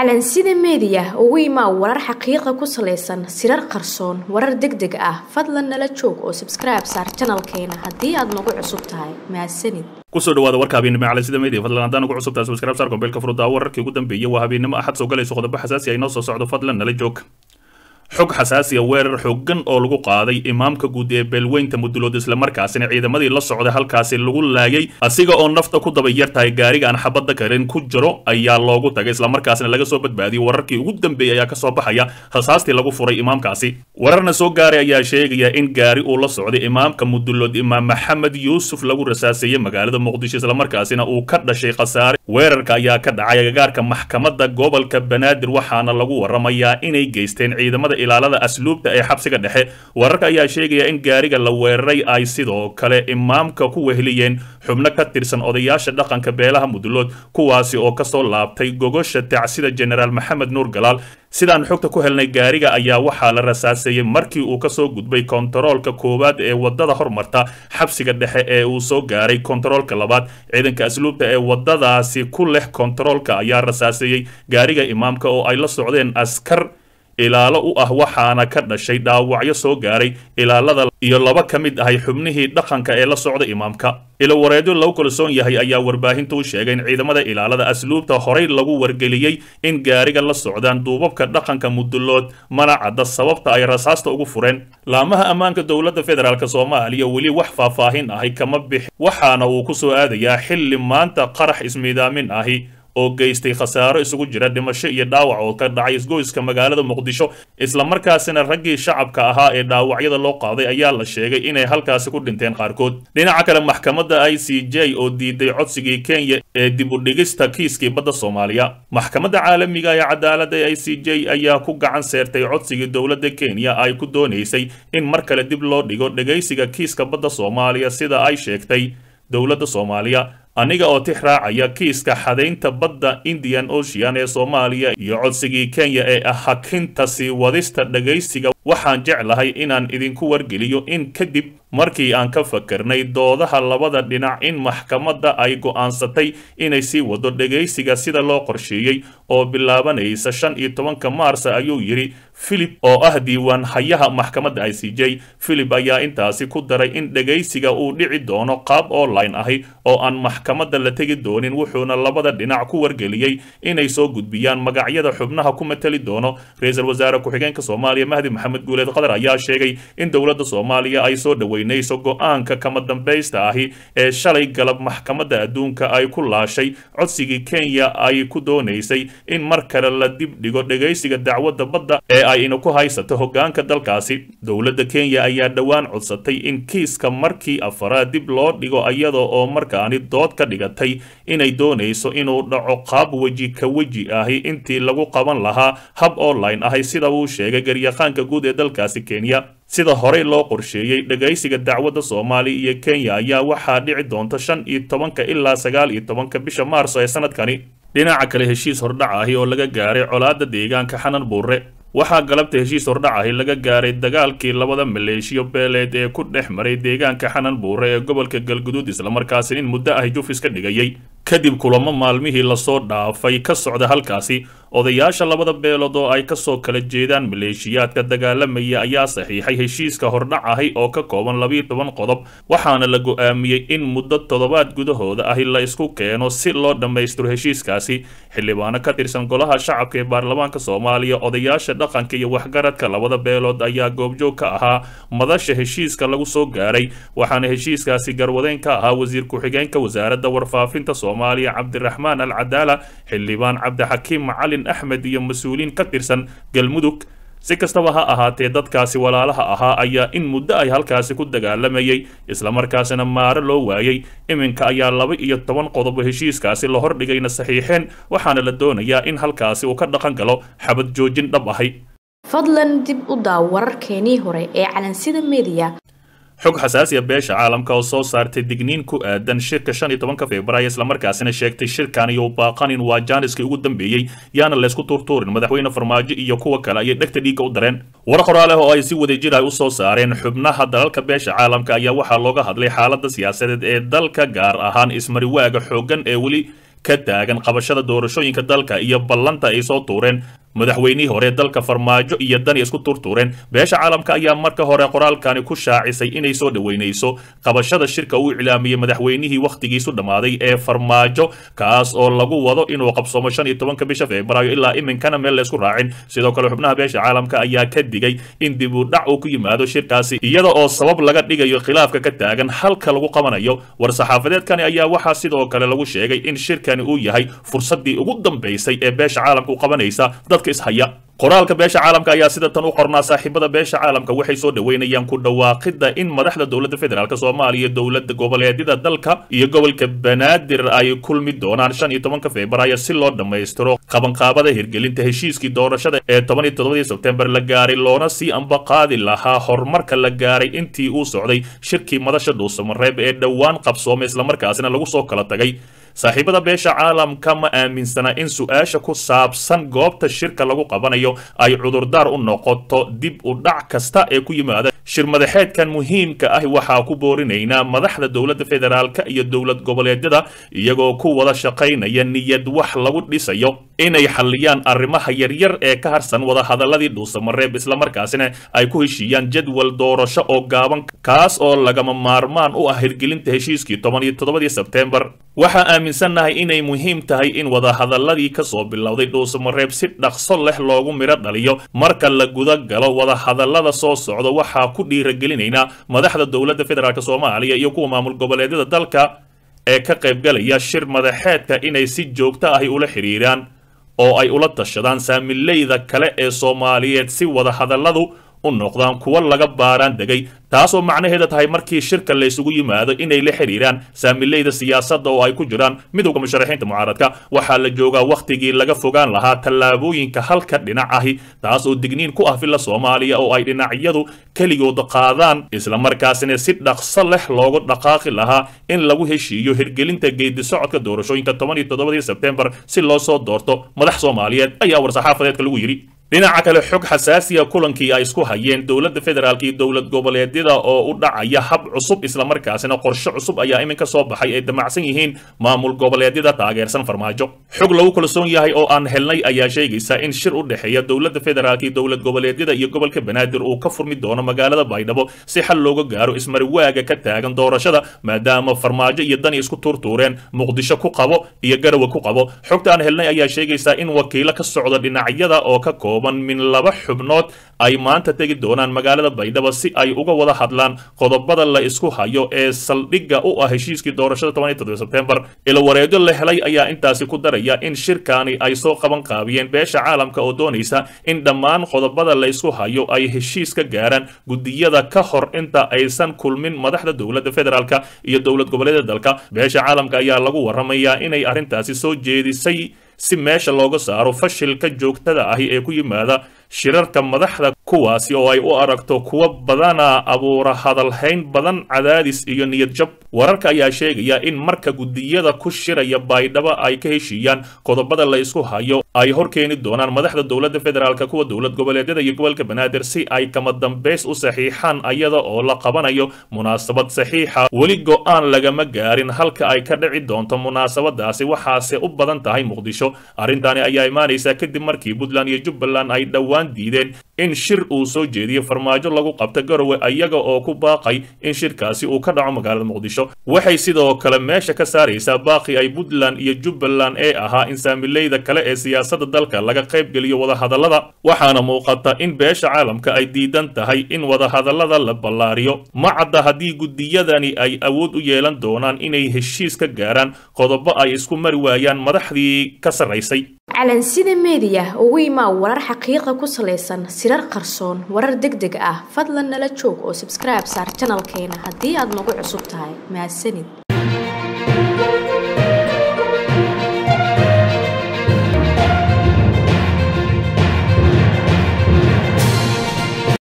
calansida meediya ugu imaa warar xaqiiqa ku salaysan sirar qarsoon warar deg deg ah fadlan nala joog oo sabskribe saar janalkeena haddii aad nagu cusub tahay mahadsanid kusoo dhawaada warka habeennimo calansida media fadlan haddaan ugu cusub tahay subscribe saar kombeelka furdaa wararkii ugu dambeeyay waa habeennimo axad soo galayso qodobo xasaasi ay noo soo socdo fadlan nala joog xog xasaasiya weerar xooggan oo lagu qaaday imaamka guud ee beelweynta mudulood islamarkaasina ciidamadii la socday halkaasi lagu laayay asiga oo nafta ku daba yar tahay gaariga aan xabadda karin ku jiro ayaa loogu tagay islamarkaasina laga soo badbaadiyey wararkii ugu dambeeyey ayaa kasoo baxaya rasaastii lagu furay imaamkaasi wararna soo gaaray ayaa sheegaya in gaari uu la socday imaamka mudulood imaam maxamed yuusuf lagu rasaaseeyey magaalada muqdisho islamarkaasina uu ka dhashay khasaare weerarka ayaa ka dhacay agagaarka maxkamadda gobolka banaadir waxaana lagu waramayaa inay geysteen ciidamada ilaalada asluubta ee xabsiga dhexe wararka ayaa sheegaya in gaariga la weeraray ay sidoo kale imaamka ku weheliyeen xubno ka tirsan odayaasha dhaqanka beelaha mudulood kuwaasi oo kasoo laabtay gogosha tacsida jenaraal maxamed nuur galaal sidaan xogta ku helnay gaariga ayaa waxaa la rasaaseeyey markii uu kasoo gudbay kontaroolka koowaad ee wadada hormarta xabsiga dhexe ee uu soo gaaray kontaroolka labaad ciidanka asluubta ee wadadaasi ku leh kontaroolka ayaa rasaaseeyey gaariga imaamka oo ay la socdeen askar ilaalo u ah waxaana ka dhashay dhaawacyo soo gaaray ilaalada iyo laba ka mid ahay xubnihii dhaqanka ee la socda imaamka ilowareedyo lagu kalsoon yahay ayaa warbaahinta u sheegay in ciidamada ilaalada asluubta horay lagu wargeliyey in gaariga la socdaan duubabka dhaqanka mudulood mana cadda sababta ay rasaasta ugu fureen laamaha ammaanka dowladda federaalk soomaaliya weli wax faahfaahin ahi kama bixi waxaana uu ku soo aadayaa xilli maanta qarax ismiidaamin ahi oo geystay khasaaro isugu jira dhimasho iyo dhaawac oo ka dhacay isgoyska magaalada muqdisho islamarkaasina raggii shacabka ahaa ee dhaawacyada loo qaaday ayaa la sheegay inay halkaasi ku dhinteen qaarkood dhinaca kale maxkamadda i c j oo diiday codsigii kenya ee dib u dhigista kiiskii badda soomaaliya maxkamadda caalamiga ee cadaaladda i c j ayaa ku gacan seertay codsigii dowladda kenya ay ku doonaysay in mar kale dib loo dhigo dhegaysiga kiiska badda soomaaliya sida ay sheegtay dowladda soomaaliya aniga oo tix raacaya kiiska xadaynta badda indian ocean ee soomaaliya iyo codsigii kenya ee ah hakinta sii wadista dhagaysiga waxaan jeclahay inaan idinku wargeliyo in kadib markii aan ka fakarnay doodaha labada dhinac in maxkamadda ay go'aansatay inay sii wado dhegaysiga sida loo qorsheeyey oo bilaabanaysa shan iyo tobanka maarsa ayuu yidhi philip oo ah diiwaan hayaha maxkamadda i c j philip ayaa intaasi ku daray in dhegaysiga uu dhici doono qaab online ahi oo aan maxkamadda la tegi doonin wuxuuna labada dhinac ku wargeliyey inay soo gudbiyaan magacyada xubnaha ku mateli doono ra-iisul wasaare ku-xigeenka soomaaliya mahdi maxamed guuleed qatar ayaa sheegay in dowladda soomaaliya ay soo dhaweynayso go-aanka kama dambaysta ahi ee shalay galab maxkamadda adduunka ay ku laashay codsigii kenya ay ku doonaysay in mar kale la dib dhigo dhegaysiga dacwadda badda ee ay ina ku haysato hoggaanka dalkaasi dowladda kenya ayaa dhowaan codsatay in kiiska markii afaraad dib loo dhigo iyada oo markaani dood ka dhigatay inay doonayso inuu dhaco qaab weji ka weji ahi intii lagu qaban lahaa hab online ahi sida uu sheegay garyaqaanka guud ee dalkaasi kenya sida horey loo qorsheeyey dhegaysiga dacwadda soomaaliya iyo kenya ayaa waxaa dhici doonta shan iyo tobanka ilaa sagaal iyo tobanka bisha maarso ee sanadkani dhinaca kale heshiis hordhac ahi oo laga gaaray colaadda deegaanka xanan buure waxaa galabta heshiis hordhac ahi laga gaaray dagaalkii labada maleeshiyo beeleed ee ku dhex maray deegaanka xanan buure ee gobolka galguduud islamarkaasi in muddo ahi jufis ka dhigayay kadib kulamo maalmihii lasoo dhaafay ka socda halkaasi odayaasha labada beelood oo ay kasoo kala jeedaan maleeshiyaadka dagaalamaya ayaa saxiixay heshiiska hordhac ahi oo ka kooban labiiyo toban qodob waxaana la go'aamiyey in muddo toddobaad gudahooda ahi la isku keeno si loo dhammaystiro heshiiskaasi xildhibaano ka tirsan golaha shacabka ee baarlamaanka soomaaliya odayaasha dhaqanka iyo waxgaradka labada beelood ayaa goobjoog ka ahaa madasha heshiiska lagu soo gaaray waxaana heshiiskaasi garwadeyn ka ahaa wasiir ku-xigeenka wasaaradda warfaafinta soomaaliya cabdiraxmaan al cadaala xildhibaan cabdixakiim macalin axmed iyo mas-uuliin ka tirsan galmudug si kastaba ha ahaatee dadkaasi walaalaha ahaa ayaa in muddo ay halkaasi ku dagaalamayay islamarkaasina maaro loo waayey iminka ayaa laba iyo toban qodobo heshiiskaasi la hordhigayna saxiixeen waxaana la doonayaa in halkaasi uu ka dhaqan galo xabad joojin dhab ahay fadlan dib u daaw wararkeenii hore ee calansida meediya xog xasaasiya beesha caalamka oo soo saartay digniin ku aadan shirka shan iyo tobanka februaayo islamarkaasina sheegtay shirkan iyo baaqanin waa jaaniskii ugu dambeeyey yaana laysku tuurtuurin madaxweyne farmaajo iyo kuwa kale ayay dhegta dhiigga u dareen war qoraaleh oo ay si wadajir ah u soo saareen xubnaha dalalka beesha caalamka ayaa waxaa looga hadlay xaaladda siyaasadeed ee dalka gaar ahaan ismariwaaga xooggan ee weli ka taagan qabashada doorashooyinka dalka iyo ballanta ay soo tuureen madaxweynihii hore dalka farmaajo iyo dani isku turtuureen beesha caalamka ayaa marka hore qoraalkani ku shaacisay inay soo dhoweynayso qabashada shirka uu iclaamiyey madaxweynihii wakhtigiisu dhammaaday ee farmaajo kaas oo lagu wado inuu qabsoomo shan iyo tobanka bisha febraayo ilaa iminkana meel laysku raacin sidoo kale xubnaha beesha caalamka ayaa ka digay in dib u dhac uu ku yimaado shirkaasi iyada oo sabab laga dhigayo khilaafka ka taagan halka lagu qabanayo war-saxaafadeedkani ayaa waxaa sidoo kale lagu sheegay in shirkani uu yahay fursaddii ugu dambaysay ee beesha caalamka u qabanaysa dadka ishaya qoraalka beesha caalamka ayaa sida tan u qornaa saaxiibada beesha caalamka waxay soo dhoweynayaan ku dhawaaqidda in madaxda dowladda federaalk soomaaliya dowladda goboleedyada dalka iyo gobolka banaadir ay kulmi doonaan shan iyo tobanka febraayo si loo dhammaystiro qabanqaabada hirgelinta heshiiskii doorashada ee toban iyo toddobadii sebtembar la gaaray loona sii ambaqaadi lahaa horumarka la gaaray intii uu socday shirkii madasha dhuusamareeb ee dhowaan qabsoomay islamarkaasina lagu soo kala tagay saaxiibada beesha caalamka ma aaminsana in su-aasha ku saabsan goobta shirka lagu qabanayo ay cudurdaar u noqoto dib u dhac kasta ee ku yimaada shir madaxeedkan muhiimka ah waxaa ku boorinaynaa madaxda dowladda federaalka iyo dowlad goboleedyada iyagoo ku wada shaqaynaya niyad wax lagu dhisayo inay xalliyaan arrimaha yaryar ee ka harsan wadahadaladii dhuusamareeb islamarkaasina ay ku heshiiyaan jadwal doorasho oo gaaban kaas oo lagama maarmaan u ah hirgelinta heshiiskii toban iyo toddobadii sebtembar waxaa aaminsannahay inay muhiim tahay in wadahadaladii ka soo bilowday dhuusamareeb si dhaqso leh loogu midho dhaliyo marka la guda galo wadahadalada soo socda waxaa ku dhiiragelinaynaa madaxda dowladda federaalk soomaaliya iyo kuwa maamul goboleedyada dalka ee ka qaybgalaya shir madaxeedka inay si joogto ahi ula xidhiiraan oo ay ula tashadaan saamileyda kale ee soomaaliyeed si wadahadaladu u noqdaan kuwa laga baaraan degay taasoo macnaheeda tahay markii shirka laysugu yimaado inay la xidhiiraan saamileyda siyaasadda oo ay ku jiraan midowda musharaxiinta mucaaradka waxaa la joogaa wakhtigii laga fogaan lahaa tallaabooyinka halka dhinac ahi taas oo digniin ku ah villa soomaaliya oo ay dhinacyadu keligood qaadaan islamarkaasina si dhaqso leh loogu dhaqaaqi lahaa in lagu heshiiyo hirgelinta geedi socodka doorashooyinka toban iyo toddobadii sebtembar si loo soo doorto madax soomaaliyeed ayaa war-saxaafadeedka lagu yidhi dhinaca kale xog xasaasiya kulankii ay isku hayeen dowladda federaalk iyo dowlad goboleedyada oo u dhacaya hab cusub islamarkaasina qorshe cusub ayaa iminka soo baxay ay damacsan yihiin maamul goboleedyada taageersan farmaajo xog lagu kalsoon yahay oo aan helnay ayaa sheegaysa in shir u dhexeeya dowladda federaalk iyo dowlad goboleedyada iyo gobolka banaadir uu ka furmi doono magaalada baydhabo si xal looga gaaro ismariwaaga ka taagan doorashada maadaama farmaajo iyo dani isku tuurtuureen muqdisho ku qabo iyo garawe ku qabo xogta aan helnay ayaa sheegaysa in wakiilo ka socda dhinacyada oo ka koob min laba xubnood ay maanta tegi doonaan magaalada baydhabo si ay uga wada hadlaan qodobada la isku hayo ee saldhigga u ah heshiiskii doorashada toban iyo toddoba sebtembar ilawareedyo la helay ayaa intaasi ku daraya in shirkaani ay soo qaban qaabiyeen beesha caalamka oo doonaysa in dhammaan qodobada la isku hayo ay heshiis ka gaaraan gudiyada ka hor inta aysan kulmin madaxda dowladda federaalk iyo dowlad goboleedyada dalka beesha caalamka ayaa lagu waramayaa inay arrintaasi soo jeedisay si meesha looga saaro fashilka joogtada ahi ee ku yimaada shirarka madaxda kuwaasi oo ay u aragto kuwa badana abuura hadalhayn badan cadaadis iyo niyad jab wararka ayaa sheegaya in marka gudiyada ku shiraya baydhabo ay ka heshiiyaan qodobada la isku hayo ay hor keeni doonaan madaxda dowladda federaalk kuwa dowlad goboleedyada iyo gobolka banaadir si ay kama dambays u saxiixaan ayada oo la qabanayo munaasabad saxiixa weli go-aan lagama gaarin halka ay ka dhici doonto munaasabadaasi waxaase u badan tahay muqdisho arrintaani ayaa imaanaysa kadib markii puntland iyo jubbaland ay dhowaan diideen in shir uu soo jeediyo farmaajo lagu qabto garowe iyaga oo ku baaqay in shirkaasi uu ka dhaco magaalada muqdisho waxay sidoo kale meesha ka saaraysaa baaqi ay puntland iyo jubbaland ee ahaa in saamileyda kale ee siyaasadda dalka laga qaybgeliyo wadahadallada waxaana muuqata in beesha caalamka ay diidan tahay in wadahadallada la ballaariyo ma cadda haddii gudiyadani ay awood u yeelan doonaan inay heshiis ka gaaraan qodobo ay isku mari waayaan madaxdii ka sarraysay calansida meediya ugu imaa warar xaqiiqa ku salaysan sirar qarsoon warar deg deg ah fadlan nala joog oo sabskribe saar janalkeena haddii aad nagu cusub tahay mahadsanid